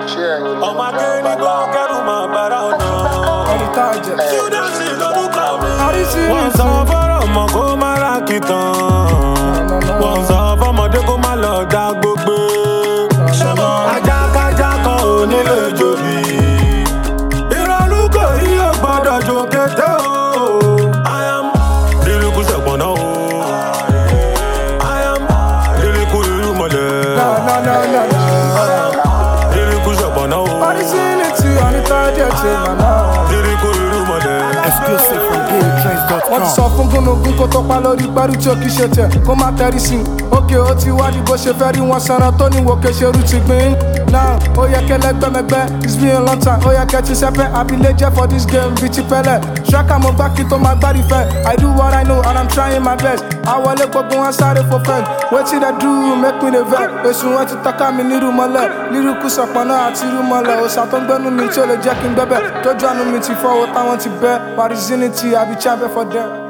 ṣé ẹ̀yin ọmọ akéde gbọ́ kẹ́rù máa bára ọ̀nà. ẹni tá a jẹ. Júdásì lórúkọ mi. Àrísí wọ́n sọ fọ́rọ̀ ọmọ kó má ra kìtàn. wọ́n sọ fọ́mọdé kó má lọ dá gbogbo. ajákájá kan ò nílé jòbí. ìrọ̀lú kò yí ò gbọ́dọ̀ jò kété o. I am lílùkù sẹ̀pọ̀nà o. I am lílùkù ìlú mọ̀lẹ́. na na na na na. lílùkù sẹ̀pọ̀nà o. Originality ẹni tá a jẹ ti mà náà. lílùkù ìlú mọ̀lẹ́. Exclusive from wọ́n ti GameTrends.com. sọ fún gúnugún kó tó pa lórí pẹ́rù tí ó kì í ṣe tẹ̀ kó má tẹ́rí sí i òkè ó ti wádìí bó ṣe fẹ́ rí wọn sanra tó ní wòkè ṣerú ti gbìn náà ó yẹ kẹ́ lẹ́gbẹ́mẹgbẹ́ it's been a long time ó yẹ kẹ́ ti sẹ́pẹ́ abilé jẹ́ for this game bíi ti pẹ́lẹ̀ ṣọ́kà mo gbá kí tó máa gbárí fẹ́ i do what i know and i'm trying my best àwọlé gbogbo wọn sáré for friend wetin dey do make me dey vex èsùn wọn ti tọ́ka mi nírú mọ́lẹ̀ líríkù sọ̀pọ̀nà àti irú mọ́lẹ̀ òòsà tó ń gbẹ́nu mi tí ó lè jẹ́ kí n gbẹ́bẹ̀ tójú àánú mi ti fọ́ owó táwọn ti bẹ́ wàrísínítì àbí chábẹ́ for them.